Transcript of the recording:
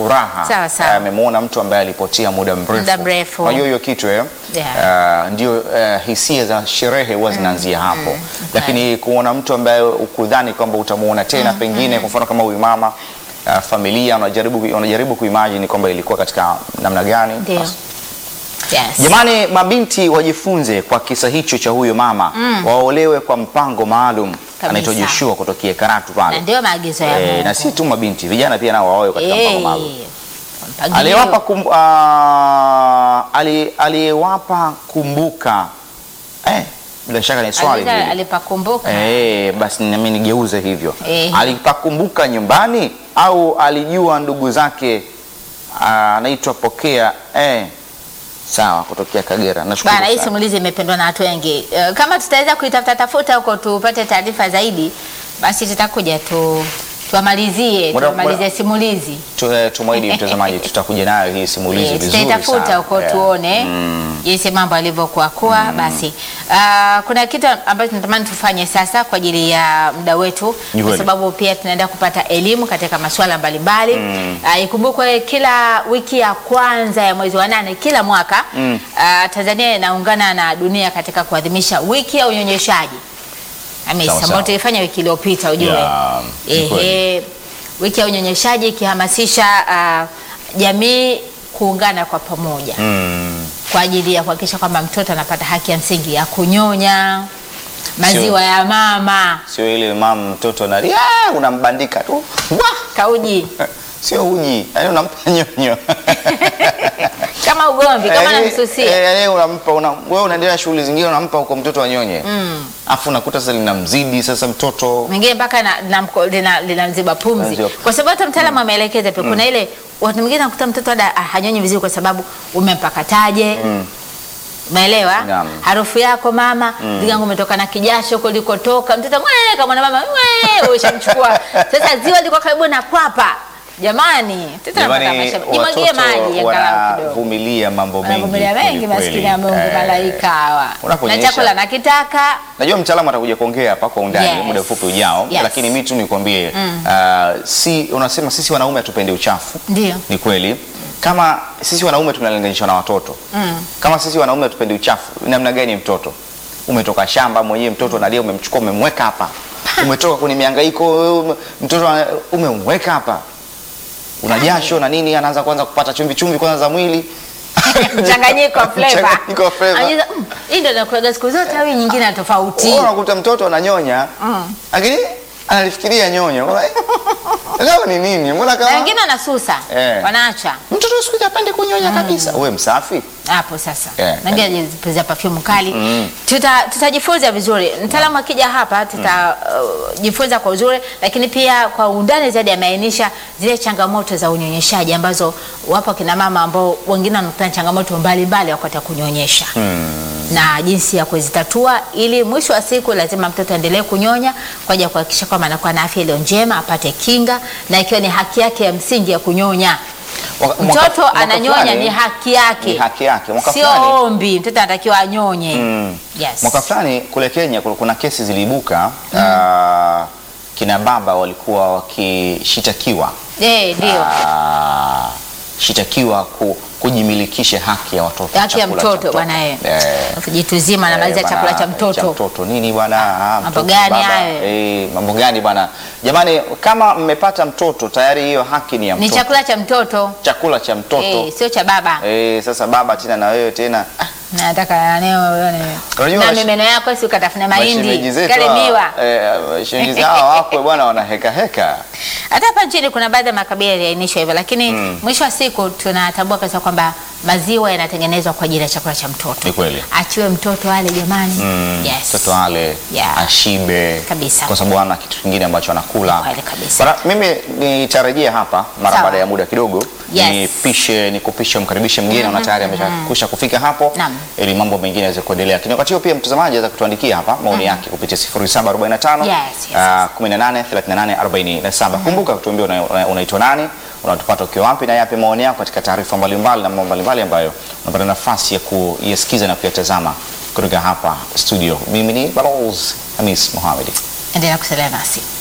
furaha Sawa, sawa. Eh, amemwona mtu ambaye alipotea muda mrefu. Muda mrefu. Unajua hiyo kitu eh? Yeah. Uh, ndio uh, hisia za sherehe huwa zinaanzia hapo, lakini kuona mtu ambaye ukudhani kwamba utamuona tena pengine, kwa mfano kama huyu mama uh, familia unajaribu unajaribu kuimagine kwamba ilikuwa katika namna gani. Ndio. Basi. Yes. Jamani, mabinti wajifunze kwa kisa hicho cha huyo mama waolewe kwa mpango maalum. Anaitwa Joshua kutokea Karatu Na pale ndio maagizo ya eh, Mungu. na si tu mabinti, vijana pia nao waoe katika mpango Eh, maalum. mpangilio. Aliyewapa kum, ah, ali- aliyewapa kumbuka eh, bila shaka ni swali Aliza- hili. alipakumbuka Eh, basi nami nigeuze hivyo Eh. alipakumbuka nyumbani au alijua ndugu zake ah, anaitwa Pokea eh, sawa kutokea Kagera. Nashukuru Bana, hii sana. simulizi imependwa na watu wengi. Eh, Kama tutaweza kuitafuta tafuta huko tupate taarifa zaidi, basi tutakuja tu tuamalizie Muda- tuamalizie muda- simulizi Tu- eh, Tumwahidi mtazamaji tutakuja nayo hii simulizi Eh, vizuri tutaitafuta sana. huko Yeah. tuone Mm. jinsi mambo alivyokuwa kuwa. Basi ah, kuna kitu ambacho tunatamani tufanye sasa kwa ajili ya muda wetu, Ni kwa kweli. sababu pia tunaenda kupata elimu katika masuala mbalimbali. Ah, Ikumbukwe kila wiki ya kwanza ya mwezi wa nane kila mwaka ah, Tanzania inaungana na dunia katika kuadhimisha wiki ya unyonyeshaji Hamisi, Sawa, ambayo sawa. tulifanya wiki iliyopita ujue. Yeah, ni kweli. Ehe, wiki ya unyonyeshaji ikihamasisha ah, jamii kuungana kwa pamoja Mm. kwa ajili ya kuhakikisha kwamba mtoto anapata haki ya msingi ya kunyonya maziwa ya mama Sio ile mama mtoto analia "Ah," unambandika tu Wah! kauji sio uji, yani unampa nyonyo kama ugomvi kama Yaani, namsusia eh, yaani unampa una, wewe unaendelea na shughuli zingine unampa huko mtoto anyonye mm. afu unakuta sasa linamzidi sasa mtoto mwingine mpaka na- linamko- lina- linamziba pumzi Linamziba. kwa sababu hata mtaalamu ameelekeza pia kuna ile watu mwingine nakuta mtoto ada ah, hanyonyi vizuri kwa sababu umempakataje umeelewa Naam. harufu yako mama ligangu umetoka na kijasho huko likotoka mtoto "Mwee," kama na mama "Mwee," ushamchukua sasa ziwa liko karibu na kwapa jamani mtoto anapata Jamani, maisha jimwagie watoto maji angalau kidogo wanavumilia mambo mengi wanavumilia mengi kweli kweli. maskini ya Mungu Eh, malaika hawa na unaponyesha- chakula nakitaka Najua mtaalamu atakuja kuongea hapa kwa undani Yes. muda mfupi ujao, Yes. lakini mimi tu nikwambie uh, si unasema sisi wanaume hatupendi uchafu. Ndio. Ni kweli. Kama sisi wanaume tunalinganishwa na watoto mm. Kama sisi wanaume hatupendi uchafu, namna gani mtoto? Umetoka shamba mwenyewe, mtoto analia, umemchukua umemweka hapa, umetoka kwenye mihangaiko, wewe, mtoto ana- umemweka hapa, una jasho na nini, anaanza kwanza kupata chumvi chumvi kwanza za mwili mchanganyiko wa flavor. Mchanganyiko wa flavor. Anajiza, "Mm, hii ndio nakulaga siku zote au hii nyingine na tofauti Wewe unakuta mtoto ananyonya lakini analifikiria nyonyo. Mbona- Leo ni nini? Mbona na kama wengine wanasusa Eh. wanaacha mtoto siku hizi hapendi kunyonya kabisa. Wewe msafi? hapo sasa Eh, na wengine wanajipuliza perfume kali tuta tutajifunza vizuri mtaalamu akija hapa tutajifunza kwa uzuri lakini pia kwa undani zaidi ameainisha zile changamoto za unyonyeshaji ambazo wapo kina mama ambao wengine wanakutana na changamoto mbalimbali wakati wa kunyonyesha na jinsi ya kuzitatua ili mwisho wa siku lazima mtoto aendelee kunyonya kwa ajili ya kuhakikisha kwamba anakuwa na afya iliyo njema apate kinga na ikiwa ni haki yake ya msingi ya kunyonya Mwaka- mwaka- mtoto mwaka ananyonya fulani- ni haki yake Ni haki yake. Mwaka sio fulani- ombi mtoto anatakiwa anyonye yes. Mwaka fulani kule Kenya kuna- kuna kesi ziliibuka ah, kina baba walikuwa wakishitakiwa Eh, ndio ah, shitakiwa ku, kujimilikisha haki ya watoto haki ya chakula cha mtoto bwana eh. Eh. jitu zima anamaliza Eh, chakula bana, cha mtoto mtoto nini bwana ah, Mambo mtoto, gani baba, hayo? eh, mambo gani bwana jamani kama mmepata mtoto tayari hiyo haki ni ya ni mtoto chakula cha mtoto chakula cha mtoto eh, sio cha baba eh, sasa baba tena na wewe tena ah, nataka leo uone Unajua na wash- mimeno yako si ukatafuna mashemeji mahindi zetu kale hawa, miwa eh, shemeji hawa wakwe bwana wanaheka heka hata hapa nchini kuna baadhi ya makabila yaliainishwa hivyo lakini mwisho wa siku tunatambua kabisa kwamba maziwa yanatengenezwa kwa ajili ya chakula cha mtoto Ni kweli. achiwe mtoto ale jamani yes. mtoto ale Yeah. ashibe Kabisa. kwa sababu ana kitu kingine ambacho anakula Ni kweli kabisa. Bara, mimi nitarejea hapa mara Sawa. baada ya muda kidogo Yes. nipishe nikupishe mkaribishe mgeni mm tayari ameshakusha kufika hapo Naam. ili mambo mengine yaweze kuendelea lakini wakati huo pia mtazamaji aweza kutuandikia hapa maoni yake kupitia 0745 Yes, yes, ah, 18 38 47 kumbuka kutuambia una- una- unaitwa nani unatupata ukiwa wapi na yapi maoni yako katika taarifa mbalimbali na mambo mbalimbali ambayo unapata nafasi ya kuyasikiza na kuyatazama kutoka hapa studio mimi ni Balozi Hamis Mohamed endelea kusalia nasi